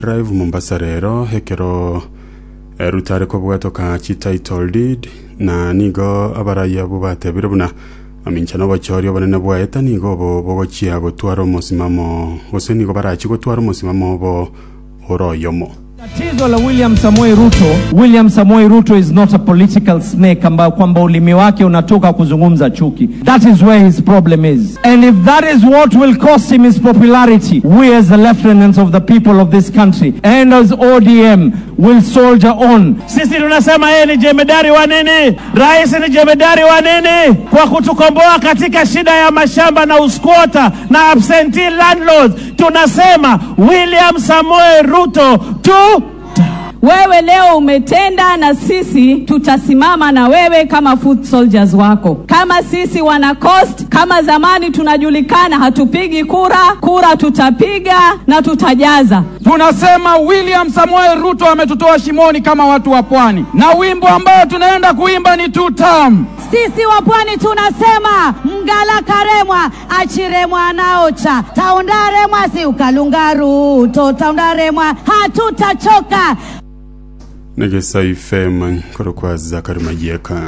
drive mombasa rero hekero eh, rutare ko bwatoka chi title deed na nigo abaraya bubatebire buna aminchano bochori obonene bwaeta nigo bo bogochia gotwara omosimamo gose nigo barachi gotwara omosimamo bo oroyomo Tatizo la William Samoei Ruto, William Samoei Ruto is not a political snake ambayo kwamba ulimi wake unatoka kuzungumza chuki. That is where his problem is. And if that is what will cost him his popularity, we as the lieutenants of the people of this country and as ODM will soldier on. Sisi tunasema yeye ni jemedari wa nini? Rais ni jemedari wa nini? Kwa kutukomboa katika shida ya mashamba na uskwota na absentee landlords. Tunasema William Samoei Ruto tu Wewe leo umetenda na sisi tutasimama na wewe kama foot soldiers wako. Kama sisi wana coast, kama zamani tunajulikana, hatupigi kura, kura tutapiga na tutajaza. Tunasema William Samoei Ruto ametutoa shimoni kama watu wa pwani, na wimbo ambao tunaenda kuimba ni two term. Sisi wa pwani tunasema mgala karemwa achiremwa naocha taundaremwa si ukalunga Ruto taundaremwa hatutachoka negesa ifem koro kwa zakari majieka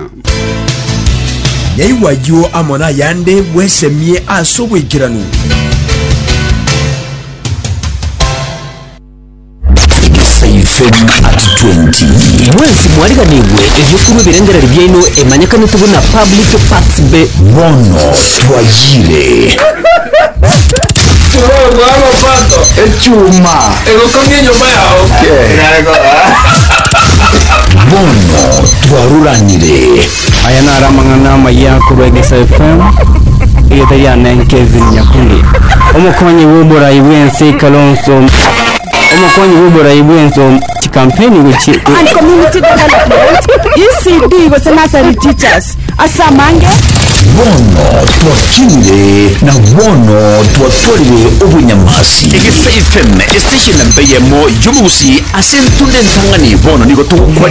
nyaiwayo amona yande bwesemie ase obwekiranu fm at 20 mwezi mwariganirwe ebyokuru birengereri byaino emanyekane tubona public facts be bono twayire echuma egokomye nyumba yao bono twaruranire aya ni aramang'ana amayakuru egesa fm igete ryanenkezi nyakundi omukonyi w'oburayi bw'ensi kalonso omukonyi w'oburayi bw'enso kikampeni guki and community development ecd gose nursery teachers asamange bono twakinire na bono twatwarire obunyamasi egesa fm estation mbeyemo yomugusi ase ntunde ntang'ani bono nigo tugukore